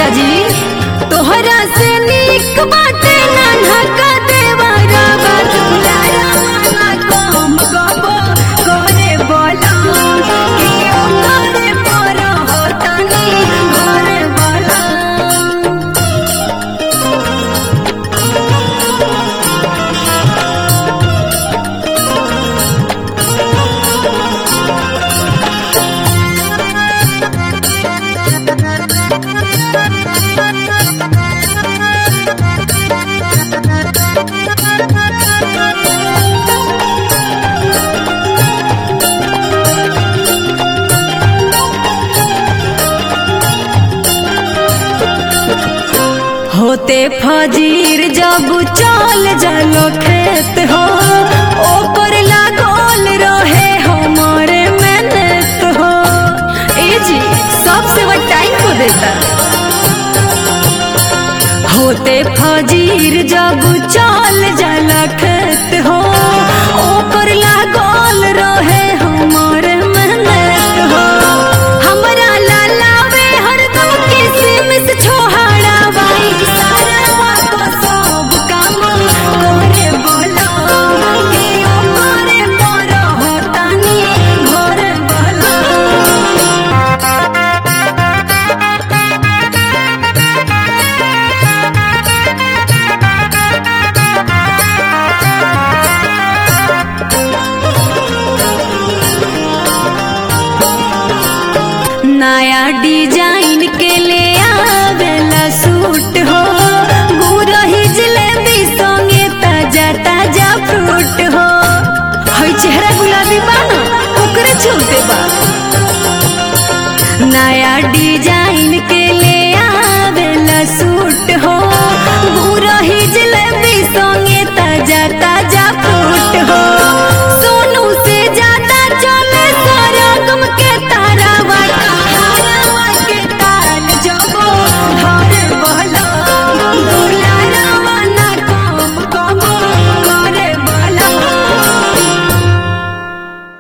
राजा जी तोहरा से नीक बाटे नाना का देवरा बात बुलारा वाला काम गबो करे बोला कि ओ करे पर होतनी घरे बोला होते फजीर जब चल जालो खेत हो ओपर लागल रहे हमारे मेहनत हो ए जी सबसे बड़ा टाइम को देता होते फजीर जब चल जाला खेत हो ओपर लागल रहे हमारे मेहनत हो हमरा लालावे हरदम किसिम से छोहाड़ा बाई सारा को सब काम करे बोलो कि ओ करे मोर होतानी घरे बोलो नया डिजाइन के ले आवेला सूट हो गुरही जलेबी संगे ताजा ताजा फ्रूट हो हई चेहरा गुलाबी बा ना ओकरे चलते बा नया डिजाइन के ले आवेला सूट हो गुरही जलेबी संगे ताजा ताजा फ्रूट हो